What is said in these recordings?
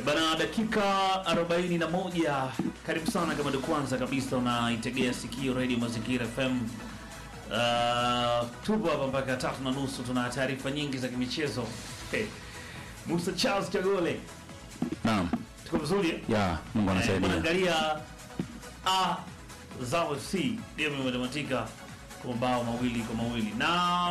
Bana, dakika 41. Karibu sana kama ndio kwanza kabisa unaitegea sikio Radio Mazingira FM. Uh, tupo hapa mpaka tatu na nusu, tuna taarifa nyingi za kimichezo. Hey. Musa Charles Chagole, Naam. tuko vizuri eh? Ya, Mungu Eh, anasaidia. Tunaangalia A Zao FC ndio imetamatika kwa mabao mawili kwa mawili na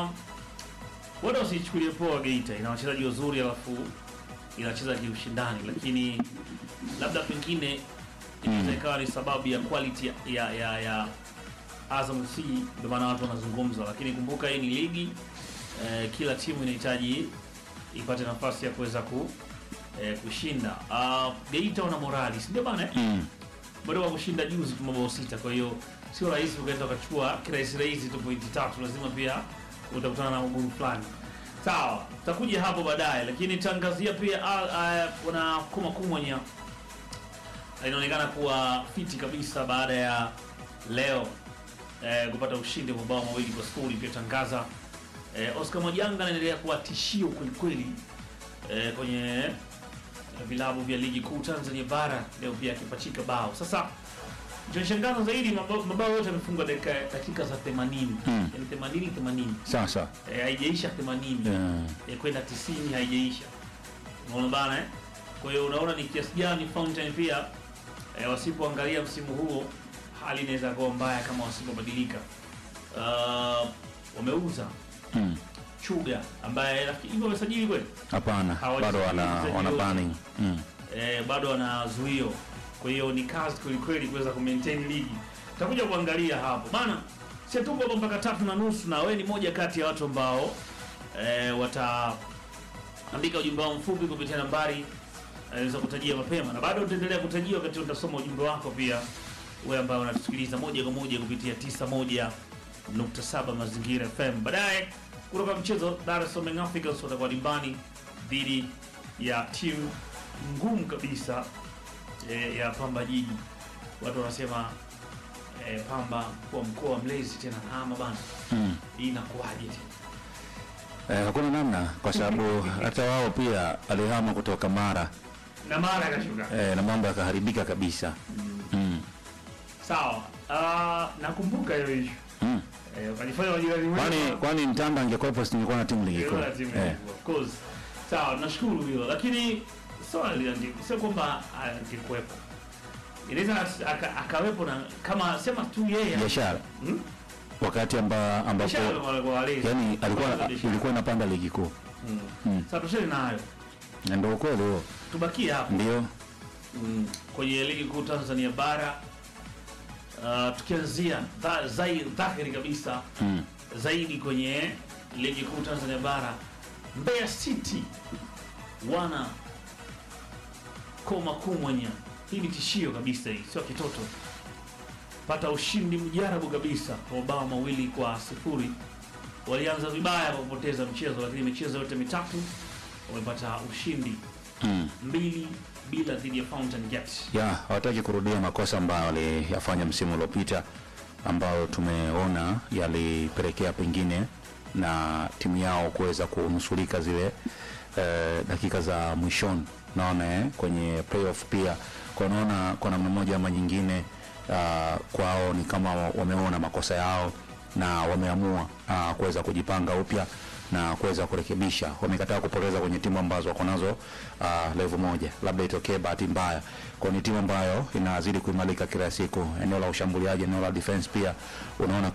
watu wasichukulie poa Geita, ina wachezaji wazuri alafu inacheza kiushindani, lakini labda pengine inaweza ikawa ni sababu ya quality ya, ya, ya, ya Azam FC, ndio maana watu wanazungumza, lakini kumbuka hii ni ligi eh, kila timu inahitaji ipate nafasi ya kuweza ku, eh, kushinda. Uh, Geita wana morali, si ndio bana eh? Mm. bado wa kushinda juzi tu mabao sita, kwa hiyo sio rahisi ukaenda ukachukua kirahisi rahisi tu pointi tatu, lazima pia utakutana na ugumu fulani. Sawa, tutakuja hapo baadaye, lakini tangazia pia ah, ah, wana kuma kumwenya inaonekana kuwa fiti kabisa baada ya leo eh, kupata ushindi wa mabao mawili kwa sifuri. Pia tangaza eh, Oscar Mwajanga anaendelea kuwa tishio kwelikweli eh, kwenye vilabu vya ligi kuu Tanzania bara leo pia akipachika bao. Sasa kinachoshangaza zaidi mabao mabao yote yamefungwa dakika dakika za 80. Mm. Yaani 80 80. Sawa sawa. Eh, haijaisha 80. Yeah. Eh, kwenda 90 haijaisha. Unaona bana eh? Kwa hiyo unaona ni kiasi gani Fountain pia eh, wasipoangalia msimu huo hali inaweza kuwa mbaya kama wasipobadilika. Uh, wameuza Mm. Chuga ambaye nafikiri hivyo wamesajili kweli Hapana, Hawajasajili bado wana mchezaji wana yote. planning. Mm. eh, bado wana zuio, kwa hiyo ni kazi kwelikweli kuweza kumaintain ligi. Tutakuja kuangalia hapo bana, si tupo hapa mpaka tatu na nusu, na wewe ni moja kati ya watu ambao eh, wataandika ujumbe wao mfupi kupitia nambari eh, za kutajia mapema, na bado utaendelea kutajia wakati utasoma ujumbe wako pia, wewe ambao unatusikiliza moja kwa moja kupitia 91.7 Mazingira FM. Baadaye kutoka mchezo Dar es Salaam Young Africans watakuwa dimbani dhidi ya timu ngumu kabisa e, ya Pamba Jiji. Watu wanasema e, Pamba kwa mkoa wa mlezi tena ama bana, Mm. hii inakuwaje tena? Eh, hakuna namna kwa sababu hata wao pia alihama kutoka Mara na mara akashuka. eh, na mambo yakaharibika kabisa. Mm. Sawa, Ah, nakumbuka hiyo issue Mm. e, wakajifanya majirani Kwani wema. kwani Mtanda angekuwepo singekuwa na timu ligi kuu. Ilikuwa na timu Eh. ilikuwa, of course. Sawa, nashukuru hilo, lakini swali liandiko sio kwamba angekuwepo, inaweza aka- akawepo na kama sema tu yeye Biashara Hmm? wakati amba, ambapo biashara kwa kwa walezi. yani alikuwa Kwanza biashara. ilikuwa inapanda ligi kuu. Mm. Mm. Sasa tusheni nayo, Na ndio ukweli huo. tubakie hapo Ndio. mm. kwenye ligi kuu Tanzania bara uh, tukianzia dha, zai, dhahiri kabisa Mm. zaidi kwenye ligi kuu Tanzania bara, Mbeya City wana koma kumwenya. Hii ni tishio kabisa, hii sio kitoto. Pata ushindi mjarabu kabisa kwa mabao mawili kwa sifuri. Walianza vibaya kwa kupoteza mchezo, lakini michezo yote mitatu wamepata ushindi Mm. mbili bila dhidi ya Fountain Gate. ya hawataki kurudia makosa ambayo waliyafanya msimu uliopita ambayo tumeona yalipelekea pengine na timu yao kuweza kunusurika zile eh, dakika za mwishoni naona eh, kwenye playoff pia kwa naona kwa namna moja ama nyingine uh, kwao ni kama wameona makosa yao na wameamua uh, kuweza kujipanga upya na kuweza kurekebisha. Wamekataa kupoteza kwenye timu ambazo wako nazo uh, level moja, labda itokee bahati mbaya. Kwa ni timu ambayo inazidi kuimarika kila siku, eneo la ushambuliaji, eneo la defense pia unaona